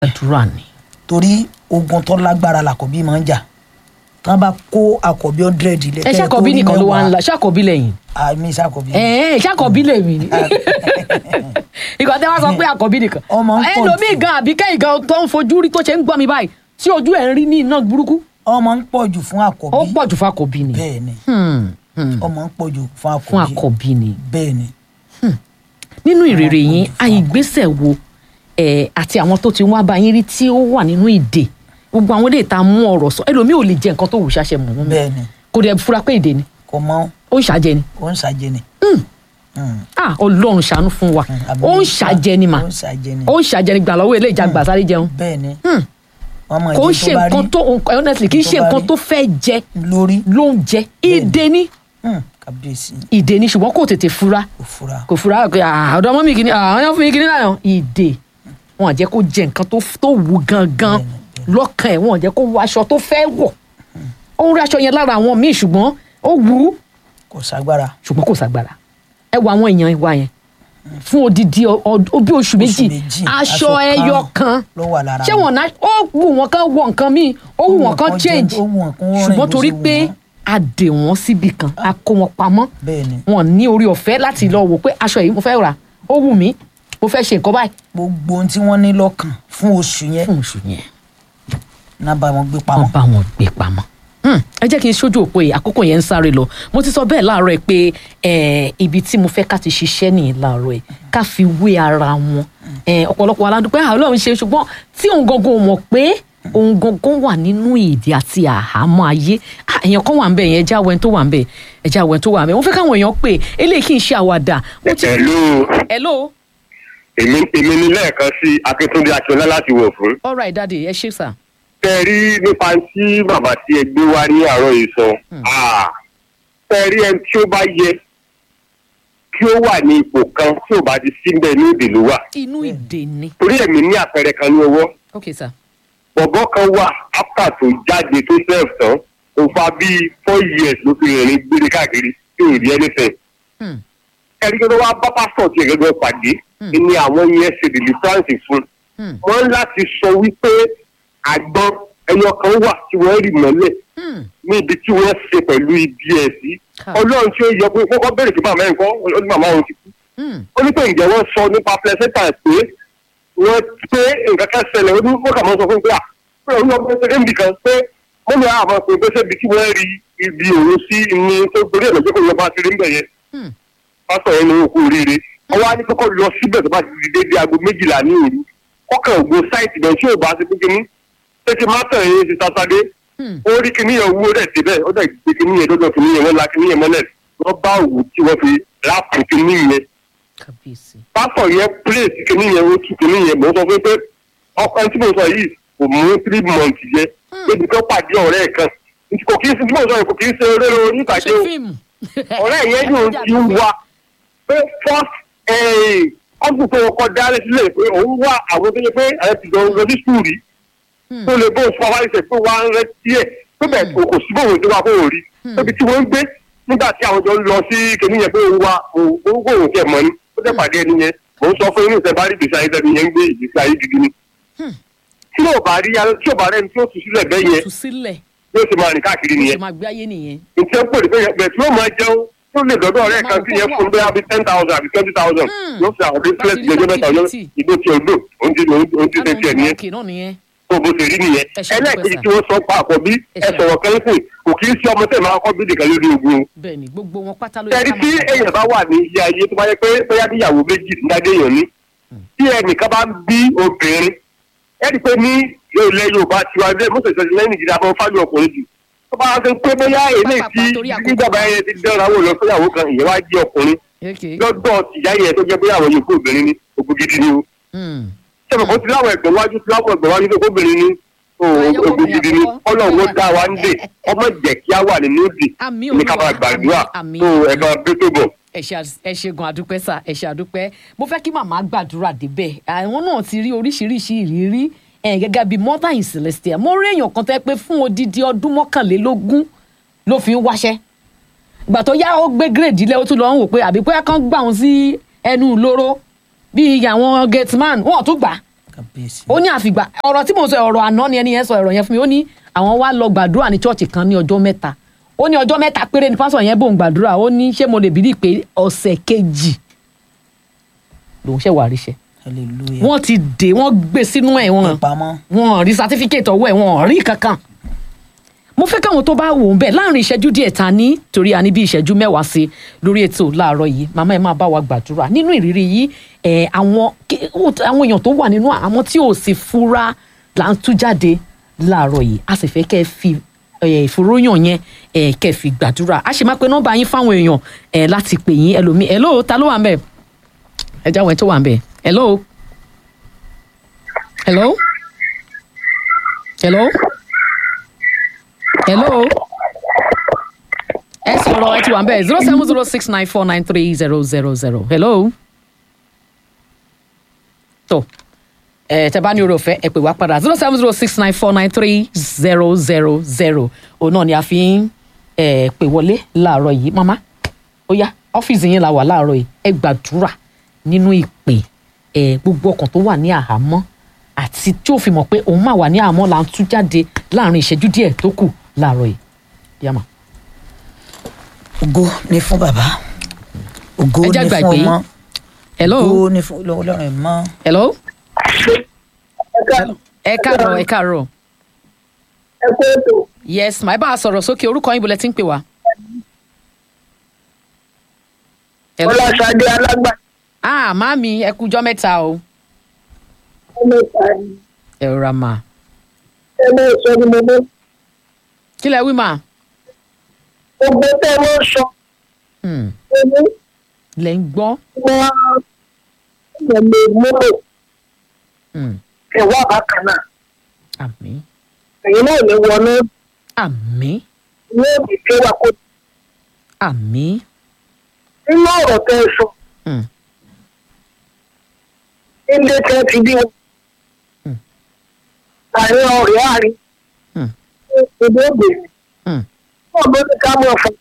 àdúrà ni. torí ogun tó lágbára làkọ̀bí máa ń jà tán bá kó àkọ́bí hundred ilé ẹ ṣàkọbí nìkan ló wá ń la ṣàkọbí lẹ́yìn. àmì ṣàkọ́bí ẹ ẹ ṣàkọbí lèmi ni. ìgbà tí wọ́n sọ pé àkọ́bí nìkan. Ọmọ ń pọ̀ ẹlòmíì jù. gan àbí kẹ́yìn gan tó ń fojú rí tó ṣe ń gbọ́ mi báyìí tí ojú ẹ̀ ń rí ní iná burúkú. ọmọ ń pọ̀ jù fún àkọ́bí ó pọ̀ jù fún àkọ́bí ni. bẹ́ẹ̀ ni Hmm, hmm. ọmọ ń pọ̀ jù fún fún àkọ́bí àkọ́bí ni. bẹ́ẹ̀ ni nínú ìrèrè Àwọn yín olùfọ́. àìgbésẹ̀ wo ẹ̀ àti àwọn tó ti wá bá yín rí tí ó wà nínú ìdè gbogbo àwọn ilé ìta mú ọ̀rọ̀ sọ ẹlòmíì ò lè jẹ nǹkan tó wù ṣàṣẹ mọ̀ wọ́n bẹ́ẹ̀ ni kò dẹ̀ fura pé ìdè ni kò mọ ó ń ṣàjẹ ni ó ń ṣàjẹ ni Mm. ah ọlọ́run ṣàánú fún wa àmì ó ń ṣàjẹ ni mà ó ń ṣàjẹ ni ó ń ṣàjẹ ni gbà lọ́wọ́ ilé ìjà gbà sáré jẹun bẹ́ẹ̀ ni Hmm. ọmọ kò ń ìdí ṣe tó bá nǹkan rí tó honestly kì í ṣe tó bá nǹkan rí. tó fẹ́ jẹ lórí ló ń jẹ ìdè ni Hmm, kábíyèsí ìdè ni ṣùgbọ́n kò tètè fura kò fura kò fura pé ah, ọ̀dọ̀ ọmọ mi kìíní àwọn yẹn fún mi kìíní náà ìdè wọn à jẹ́ kó jẹ nǹkan tó tó wù gangan lọ́kàn ẹ̀ wọn à jẹ́ kó wọ aṣọ tó fẹ́ wọ̀ ó ń rí aṣọ yẹn lára àwọn míì ṣùgbọ́n ó wù ú kò ságbára ṣùgbọ́n kò ságbára ẹ wo àwọn èèyàn wa yẹn fún odidi ọ- ọ- bí oṣù méjì méjì, aṣọ aṣọ ẹyọ kan ló wà lára ṣé wọn náà ó wù wọn kan wọ nǹkan míì ó wù wọn kan jẹ- change ó wù wọn kán rìn ṣùgbọ́n bó torí ṣe wù pé wọ́n. a dè wọ́n síbi kan a kó wọn pamọ́ bẹ́ẹ̀ ni wọn ní orí ọ̀fẹ́ láti lọ wò pé aṣọ yìí mo fẹ́ rà ó wù mí mo fẹ́ ṣe nǹkan báyìí gbogbo ohun tí wọ́n ní lọ́kàn fún oṣù yẹn fún oṣù yẹn náà bá wọn gbé wọ́n pamọ́ bá wọn gbé pamọ́. Hmm, ẹ jẹ́ kí n ṣojú òpó yìí àkókò yẹn ń sáré lọ mo ti sọ bẹ́ẹ̀ láàárọ̀ ẹ pé eh, ibi tí mo fẹ́ ká ti ṣiṣẹ́ nìyí láàárọ̀ ẹ ká fi wé ara wọn Eh, ọ̀pọ̀lọpọ̀ aládùúgbò àwọn ọlọ́run ṣe ṣùgbọ́n tí òun gangan ò mọ̀ pé òun gangan wà nínú ìdí àti àhámọ́ ayé Ah, èèyàn kan wà ń bẹ̀ yẹn ẹja wẹ́n tó wà ń bẹ̀ ẹja wẹ́n tó wà ń bẹ̀ mo fẹ́ káwọn èèyàn pè eléyìí kì í ṣe àwàdà mo ti Hello, hello èmi èmi ní lẹ́ẹ̀kan sí Akíntúndé Akínọlá láti wọ̀ fún. all right daddy ẹ ṣé sà Tẹ́ rí nípa tí bàbá tí ẹ gbé wá ní àárọ̀ yìí sọ. Ah, Tẹ́ rí ẹni tí ó bá yẹ kí ó wà ní ipò kan tí ò bá ti síbẹ̀ ní òde ló wà. inú ìdè ni Torí ẹ̀mí ní àpẹẹrẹ kan ní ọwọ́. ok sà Bọ̀bọ́ kan wà áfítà tó jáde tó sẹ́ẹ̀f tán. Ó fa bíi four years ló fi rìnrìn gbére káàkiri tí ò rí anything. Hmm. Ẹni tó wá bá pásítọ̀ tiẹ̀ gẹ́gẹ́ pàdé ni àwọn yẹn ṣe deliverance fún. Hmm. wọ́n láti sọ wípé àgbọn ẹyọ kan wà tí wọ́n rì mọ́lẹ̀ Hmm. ní ibi tí wọ́n ṣe pẹ̀lú ibi ẹ̀ sí. Ká. ọlọ́run tí ó yọ pé kọ́kọ́ bẹ̀rẹ̀ sí màmá ẹ̀ kọ́ ó ní màmá òun ti kú. Hmm. ó ní pé ǹjẹ́ wọ́n sọ nípa placenta pé wọ́n pé nǹkan kan ṣẹlẹ̀ ó ní wọ́n kà máa sọ fún mi pé à pé òun ọmọ ẹgbẹ́ níbi kan pé mo ní àwọn ọmọ pé ṣé ibi tí wọ́n rí ibi òun sí ni tó torí ẹ̀ lọ́jọ́ kó yọ bá ti rí ń bẹ̀ yẹn Hmm. pásítọ̀ yẹn ní òkú oríire ọwọ́ á ní kọ́kọ́ lọ síbẹ̀ tó bá ti di dédé aago méjìlá ní òru kọ́kàn ògbó sáìtì bẹ́ẹ̀ tí ò bá ti pé kíní ṣé kí má tàn yín ti sátadé Hmm. ó rí kíní yẹn wúwo rẹ̀ síbẹ̀ ó dẹ̀ gbé kíní yẹn dọ́dọ̀ kíní yẹn wọ́n la kíní yẹn mọ́lẹ̀ wọ́n bá òwú tí wọ́n fi ráàpù kíní yẹn kábíyèsí pásítọ̀ yẹn pírèsì kíní yẹn ó tú kíní yẹn mò ń sọ fún pé ọkàn tí mo sọ yìí kò mú three months yẹ débi tó pàdé ọ̀rẹ́ ẹ̀ kan kò kí n sin tí mo sọ yìí kò kí n ṣe eré orí ìtàgé ṣe o fíìmù ọ̀rẹ́ yẹn yóò ti wá pé first ọ̀gbìn tó kọ dálé sílẹ̀ pé òun wá àwọn tó yẹ pé ẹ ti lọ lọ sí skul rí tó lè bó sọ wáyé sẹ pé wá ń rẹ díẹ̀ pé bẹ́ẹ̀ kò kò sí bóun tó wá kó o rí tóbi tí wọ́n ń gbé nígbà tí àwọn jọ lọ sí kìnìún yẹn pé òun wá òun kò òun tiẹ̀ mọ̀ ní ó jẹ́ pàdé ẹni yẹn mò ń sọ fún inú ìṣẹ́ bá rí ìgbésí ayé tẹ́ni yẹn ń gbé ìgbésí ayé gidi ni tí ò bá rí tí ò bá rẹ́ni tí ó tù sílẹ̀ bẹ́ẹ̀ yẹn tú sílẹ̀ yóò ṣe máa rìn káàkiri ó nìyẹn ṣe máa gbé ayé nìyẹn nǹkan pè pé bẹ́ẹ̀ tí yóò máa jẹun tó lè dọ́dọ̀ ọ̀rẹ́ kan sí yẹn fún bẹ́ẹ̀ àbí ten thousand àbí twenty thousand yóò fi àwọn business Láti rí ìjọba mẹ́ta ọjọ́ activity. ìgbó tí odò òun ti òun ti ṣe tiẹ̀ nìyẹn òkè náà nìyẹn tó bó ṣe rí nìyẹn Ẹ ṣe ẹlẹ́ẹ̀kejì dúpẹ́ tí wọ́n sọ pa àpọ̀ bí Ẹ ẹ ṣe. sọ̀rọ̀ kan fún kò kì í sí ọmọ tẹ̀ máa kọ́ bí nìkan lórí ogun o. bẹ́ẹ̀ ni gbogbo wọn pátá ló yẹ tẹ̀rí ká tí máa èèyàn bá wà ní ilé ayé tó bá yẹ pé bóyá níyàwó méjì nígbàdé èèyàn ní tí ẹnìkan bá ń bí obìnrin ẹni pé ní ilẹ̀ Yorùbá tiwa ilé mọ́sẹ̀sẹ̀ lẹ́yìn ìjìnlẹ̀ abọ́ fáwọn ọkùnrin jù tó bá ṣe pé bóyá eléyìí tí Pápá torí àkókò. nígbàgbà yẹn ti dẹ́ra wò lọ fúnyàwó kan ìyẹn wá jí ọkùnrin Okay. lọ́dọ̀ tìyá yẹn tó jẹ́ bóyá àwọn yòókù obìnrin ni ògùn gidi ni o Hmm. sẹ́mi kò ti láwọn ẹ̀gbọ́n wájú ti láwọn ẹ̀gbọ́n wájú tó kóbìnrin ni o Ayọ̀ ògùn gidi ni àkọ́kọ́. ọlọ́run ó dá wa ń dè ọmọ jẹ́ kí á wà nínú ìdè Àmín ní ká máa Olúwa, gbàdúrà àmín, tó àmín. ẹ̀gbọ́n bí tó bọ̀. ẹ ṣe ẹ ṣe gan adúpẹ́ sà ẹ ṣe adúpẹ́ mo fẹ́ kí màmá gbàdúrà débẹ̀ àwọn náà ti rí oríṣiríṣi ìrírí ẹ̀ gẹ́gẹ́ bíi mother in celestia mo rí èèyàn kan tẹ́ pé fún odidi ọdún mọ́kànlélógún ló fi ń wáṣẹ́ ìgbà tó yá ó gbé gírèdì lẹ́ ó tún lọ ń wò pé àbí pé kán gbà wọn sí ẹnu ìloro bíi àwọn gateman wọn ò tún gbà kábíyèsí. ó ní àfìgbà ọ̀rọ̀ tí mo sọ ọ̀rọ̀ àná ni ẹni yẹn sọ ọ̀rọ̀ yẹn fún mi ó ní àwọn wá lọ gbàdúrà ní chọ́ọ̀chì kan ní ọjọ́ mẹ́ta ó ní ọjọ́ mẹ́ta péré ni pásọ̀ yẹn bòun gbàdúrà ó ní ṣé mo lè bìrì pé ọ̀sẹ̀ kejì lòun ṣẹ̀ wà ríṣẹ́ hallelujah. wọ́n ti dè wọ́n gbé sínú ẹ̀ wọ́n pamọ́. wọ́n rí certificate ọwọ́ ẹ̀ wọ́n rí kankan mo fẹ́ káwọn tó bá wò ó bẹ́ẹ̀ láàrin ìṣẹ́jú díẹ̀ ta ní torí a ní bí ìṣẹ́jú mẹ́wàá sí lórí ètò láàárọ̀ yìí màmá ẹ̀ máa bá wa gbàdúrà nínú ìrírí yìí ẹ̀ àwọn kí- ó- àwọn èèyàn tó wà nínú àwọn tí ò sì fura là ń tú jáde láàárọ̀ yìí a sì fẹ́ kẹ́ ẹ fi ẹ̀, ìfòròyàn yẹn ẹ̀, kẹ́ ẹ fi gbàdúrà a sì máa pe nọ́mbà yín fáwọn èèyàn ẹ̀, láti pè yín ẹlòmíì hello ta ló wà ń bẹ̀ ẹ jáwọ́ ẹ tó wà ń bẹ̀ hello hello hello hello ẹ sọ̀rọ̀ ẹ ti wà ń bẹ̀ zero seven zero six nine four nine three zero zero zero hello tó ẹ tẹ bá ní oore ọ̀fẹ́ ẹ pè wá padà zero seven zero six nine four nine three zero zero zero òun náà ni a fi ń ẹ pè wọlé láàárọ̀ yìí mama ó yá ọ́fíìsì yín la wà láàárọ̀ yìí ẹ gbàdúrà nínú ìpè ẹ gbogbo ọkàn tó wà ní àhámọ́ àti tí ó fi mọ̀ pé òun máa wà ní àhámọ́ là ń tú jáde láàrin ìṣẹ́jú díẹ̀ tó kù láàárọ̀ yìí yàmà. ògo ni fún bàbá ògo Ẹ ni jẹ́ fún gbàgbé. ọmọ hello ògo ni fún ọlọ́run ẹ̀ mọ́. hello ẹ káàárọ̀ ẹ káàárọ̀ ẹ kó ètò yes màá bá a sọ̀rọ̀ sókè orúkọ yín bọ̀lẹ́ tí ń pè wá. hello ọlọ́ṣadé alágbà ah màámi ẹ kújọ́ mẹ́ta o ọmọ ìpàdé ẹ rọra mà ẹgbẹ́ ìsọ ni mo mú kí lẹ wí mà. gbogbo tẹ́ wọ́n sọ Hmm. ẹni lẹ ń gbọ́. wọ́n lè múlò Hmm. ẹ̀wọ́ àbákan náà àmín ẹ̀yin náà ní wọnú àmín ní òbí tí wà kó àmín. nínú ọ̀rọ̀ tẹ́ ẹ sọ Hmm. ilé tẹ́ ti bí wọn Hmm. àárín ọ̀rẹ́ àárín Hmm. ìdí ògbèrè Hmm. wọn bó ní ká mọ̀ fún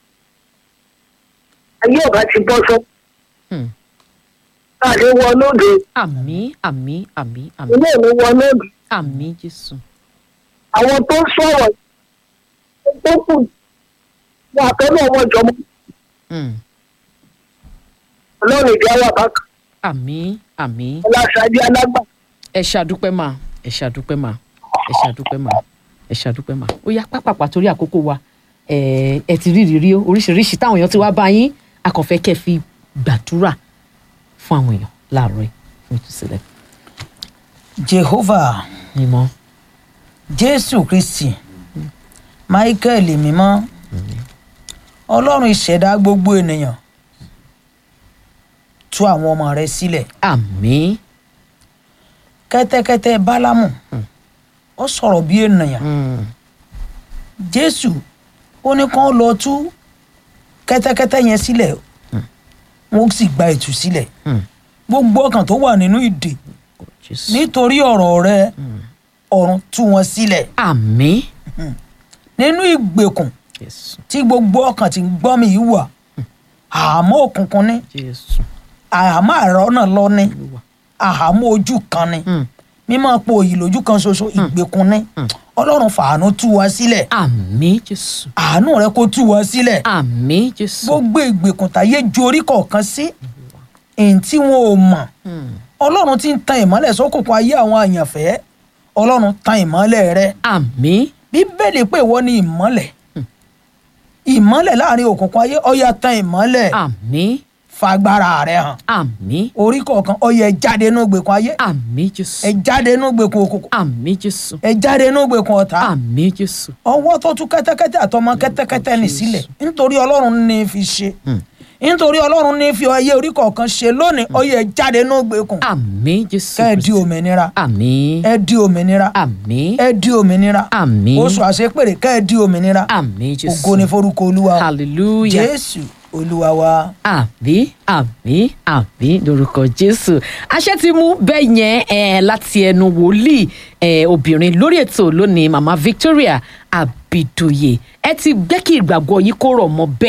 ayé ọ̀gá ti bọ́ sọ Hmm. àdé wọnú òde àmín àmín àmín àmín ilé ìlú wọnú òde àmín jésù. àwọn tó sọ̀rọ̀ tó kù wọn àtọ́nà wọn jọmọ Hmm. ọlọ́run ìdí àwọn àbákan àmín àmín. ọlọ́ṣadé alágbà ẹ ṣàdúpẹ́ mà ẹ ṣàdúpẹ́ mà ẹ ṣàdúpẹ́ mà ẹ ṣàdúpẹ́ mà ó yá pápápá torí àkókò wa ẹ ẹ ti rí ìrírí oríṣiríṣi táwọn èèyàn ti wá bá yín akànfẹ́ kẹ́ fi gbàdúrà fún àwọn èèyàn láàárọ̀ yìí fún ìtúsílẹ̀ jehovah mímọ́ jésù kristi michael mímọ́ ọlọ́run ìṣẹ̀dá gbogbo ènìyàn tú àwọn ọmọ rẹ sílẹ̀ àmín kẹ́tẹ́kẹ́tẹ́ bálámù ó sọ̀rọ̀ bí ènìyàn Hmm. jésù ó ní kán lọ tú kẹ́tẹ́kẹ́tẹ́ yẹn sílẹ̀ wọ́n sì gba ìtúsílẹ̀ Hmm. gbogbo ọkàn tó wà nínú ìdè Jésù. nítorí ọ̀rọ̀ rẹ ọ̀run tú wọn sílẹ̀ àmín nínú ìgbèkùn jésù tí gbogbo ọkàn ti ń gbọ́ mi yìí wà àhámọ́ òkùnkùn ní jésù àhámọ́ àrọ́ náà lọ ní olúwa àhámọ́ ojú kan ní Hmm. mímọ́ po òyì lójú kan ṣoṣo ìgbèkùn ní ọlọ́run fàánú tú wa sílẹ̀ àmín jésù àánú rẹ kó tú wa sílẹ̀ àmín jésù gbogbo ìgbèkùn táyé ju orí kọ̀ọ̀kan sí èyí tí wọn ò mọ̀ Hmm. ọlọ́run ti ń tan ìmọ́lẹ̀ sókùnkùn ayé àwọn àyànfẹ́ ọlọ́run tan ìmọ́lẹ̀ rẹ àmín bíbélì pé ìwọ ni ìmọ́lẹ̀ ìmọ́lẹ̀ láàrin òkùnkùn ayé ọ̀yà tan ìmọ́lẹ̀ àmín fagbára rẹ hàn àmín orí kọ̀ọ̀kan ọ̀yà ẹ jáde nínú ìgbèkùn ayé àmín jésù ẹ jáde nínú ìgbèkùn òkùnkùn àmín jésù ẹ jáde nínú ìgbèkùn ọ̀tá àmín jésù ọwọ́ tó tú kẹ́tẹ́kẹ́tẹ́ àtọmọ kẹ́tẹ́kẹ́tẹ́ ní sílẹ̀ nítorí ọlọ́run ní í fi ṣe nítorí ọlọ́run ní í fi ayé orí kọ̀ọ̀kan ṣe lónìí ọ̀yà ẹ jáde nínú ìgbèkùn àmín jésù kẹ́ ẹ di Kristi. òmìnira àmín ẹ di òmìnira àmín ẹ di òmìnira àmín oṣù àṣepèrè kẹ́ ẹ di òmìnira àmín jésù ògo ni forúkọ olúwa o. hallelujah jésù olúwa wa. àmín àmín àmín lórúkọ jésù àṣẹ ti mú bẹ́ẹ̀ yẹn eh, láti ẹnu wòlíì eh, obìnrin lórí ètò lónìí mama victoria abidoye ẹ ti gbẹ́ kí ìgbàgbọ́ yìí kó rọ̀ mọ́ bẹ́ẹ̀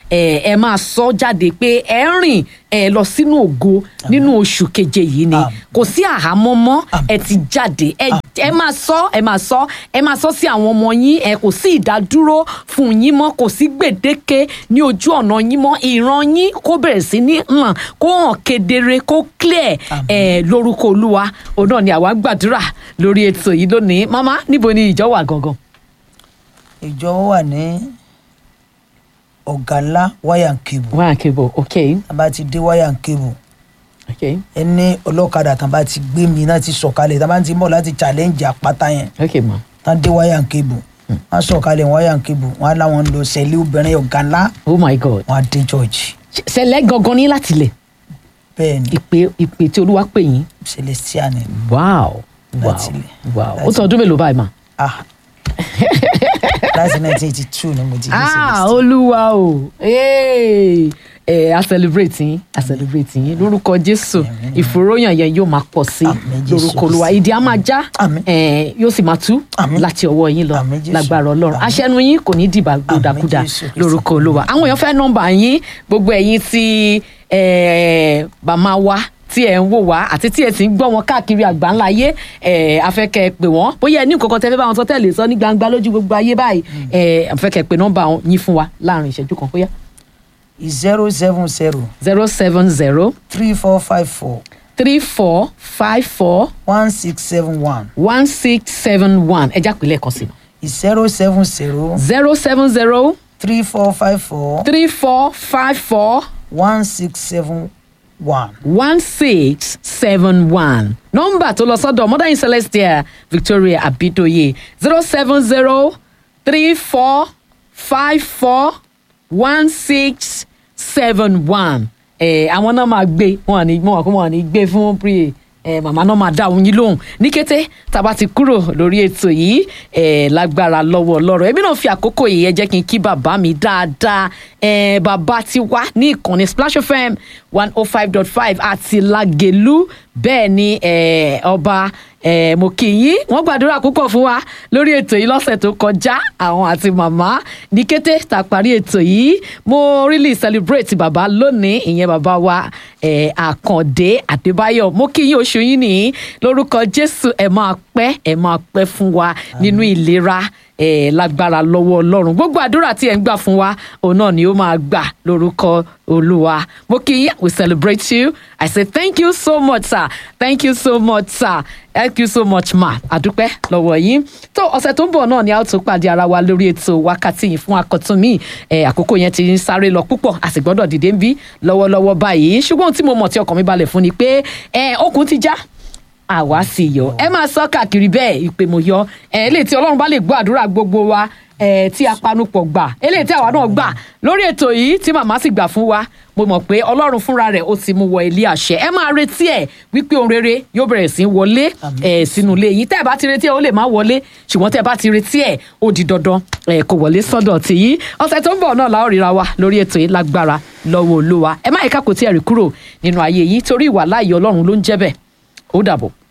ẹ ẹ máa sọ jáde pé ẹ ń rìn ẹ lọ sínú ògo nínú oṣù keje yìí ni Àmín. kò sí àhámọ́ mọ́ Àmín. ẹ ti jáde ẹ ẹ máa sọ ẹ máa sọ ẹ máa sọ sí àwọn ọmọ yín ẹ kò sí ìdádúró fún yín mọ́ kò sí gbèdéke ní ojú ọ̀nà yín mọ́ ìran yín kó bẹ̀rẹ̀ sí ní hàn kó hàn kedere kó clear Àmín. ẹ lórúkọ olúwa òun náà ni àwa ń gbàdúrà lórí ètò yìí lónìí mama níbo ni ìjọ wà gangan. ìjọ wà ní ọ̀gá ńlá wáyà ń kébù wà á kébò ok tá a bá ti dé wáyà ń kébù ok ẹni ọlọ́kadà tán bá ti gbé mi náà ti sọ̀kalẹ̀ tán bá ti mọ̀ láti challenge àpáta yẹn ok ma tán dé wáyà ń kébù wọ́n sọ̀kalẹ̀ wáyà ń kébù wọ́n á láwọn ń lọ sẹ́lẹ̀ obìnrin ọ̀gá ńlá oh my god wọ́n á dé church ṣẹlẹ̀ gangan ní láti lẹ̀ bẹ́ẹ̀ ni ìpè ìpè tí olúwa pè yín celestia ni wow wow Láti ilẹ̀. wow ó Láti- tọ́ ọdún mélòó báyìí ma. ah láti nineteen eighty two ni mo ti dé ah celestia olúwa o Hey! ẹ a celebrate yín a celebrate yín lórúkọ jésù ìfòròyàn yẹn yóò máa pọ̀ sí Àmín, Jésù lórúkọ olúwa Kristi. ìdí á máa já Àmín. ẹ, yóò sì máa tú Àmín. láti ọwọ́ yín lọ Àmín, Jésù. lágbára ọlọ́run Àmín. aṣẹ́nu yín kò ní dìbà gbódàkúdà Jésù Kristi. lórúkọ olúwa àwọn èèyàn fẹ́ nọ́mbà yín gbogbo ẹ̀yin tí ẹ, bàmá wa tí ẹ ń wò wá àti tí ẹ sì ń gbọ́ wọn káàkiri àgbáńlá ayé ẹ afẹ́kẹ́ pè wọ́n bóyá ẹ ní nǹkan kan tẹ́ fẹ́ bá wọn sọ tẹ́lẹ̀ sọ ní gbangba lójú gbogbo ayé báyìí ẹ afẹ́kẹ́ pè nọ́mbà wọn yín fún wa láàrin ìṣẹ́jú kan bóyá zero seven zero zero seven zero three four five four three four five four one six seven one one six seven one ẹ já pè lẹ́ẹ̀kan sí i zero seven zero zero seven zero three four five four three four five four one six seven one. one six seven one nọ́mbà tó lọ sọ́dọ̀ mother celestia victoria abidoye zero seven zero three four five four one six seven one ẹ àwọn náà máa gbé wọn à ní wọn wọn à ní gbé fún pre ẹ màmá náà máa dá òun yín lóhùn ní kété tá a bá ti kúrò lórí ètò yìí ẹ lágbára lọ́wọ́ lọ́rọ̀ èmi náà fi àkókò yìí ẹ jẹ́ kí n kí bàbá mi dáadáa ẹ bàbá ti wá ní ìkànnì splash fm one oh five dot five àti lagelu bẹ́ẹ̀ ni ẹ ọba ẹ mo kì í yín wọ́n gbàdúrà púpọ̀ fún wa lórí ètò yìí lọ́sẹ̀ tó kọjá àwọn àti màmá ní kété tá a parí ètò yìí mo really celebrate bàbá lónìí ìyẹn bàbá wa ẹ àkàndé àdébáyọ̀ mo kì í yín oṣù yín nìyí lórúkọ jésù ẹ máa pẹ́ ẹ máa pẹ́ fún wa nínú ìlera ẹ lágbára lọ́wọ́ ọlọ́run gbogbo àdúrà tí ẹ ń gbà fún wa òun náà ni ó máa gbà lórúkọ olúwa mo kì í we celebrate you i say thank you so much sir thank you so much sir thank you so much ma àdúpẹ́ lọ́wọ́ yín tó ọ̀sẹ̀ tó ń bọ̀ náà ni a ó tún pàdé ara wa lórí ètò wákàtí yìí fún akọ̀tún mi ẹ̀ àkókò yẹn ti ń sáré lọ púpọ̀ a sì gbọ́dọ̀ dìde ń bí lọ́wọ́lọ́wọ́ báyìí ṣùgbọ́n ohun tí mo mọ̀ tí ọkàn mi balẹ̀ fún ni pé ẹ̀ okùn ti já àwa sì yọ ẹ máa sọ káàkiri bẹ́ẹ̀ ìpè mo yọ ẹ eléyìí tí Ọlọ́run bá lè gbọ́ àdúrà gbogbo wa ẹ tí a panupọ̀ gbà eléyìí tí àwa náà gbà lórí ètò yìí tí màmá sì gbà fún wa mo mọ̀ pé Ọlọ́run fúnra rẹ̀ ó ti mú wọ ilé àṣẹ ẹ máa retí ẹ wípé ohun rere yóò bẹ̀rẹ̀ sí í wọlé ẹ sínú ilé yìí tẹ́ ẹ bá ti retí ẹ ó lè má wọlé ṣùgbọ́n tẹ́ ẹ bá ti retí ẹ ó di dandan ẹ kò wọlé sọ́dọ̀ tìyí ọ̀sẹ̀ tó ń bọ̀ náà la ó ríra wa lórí ètò yìí lágbára lọ́wọ́ Olúwa ẹ má yẹ ká kò tí ẹ rí kúrò nínú ayé yìí torí ìwà láàyè Ọlọ́run ló ń jẹ́ bẹ́ẹ̀ ó dàbọ̀.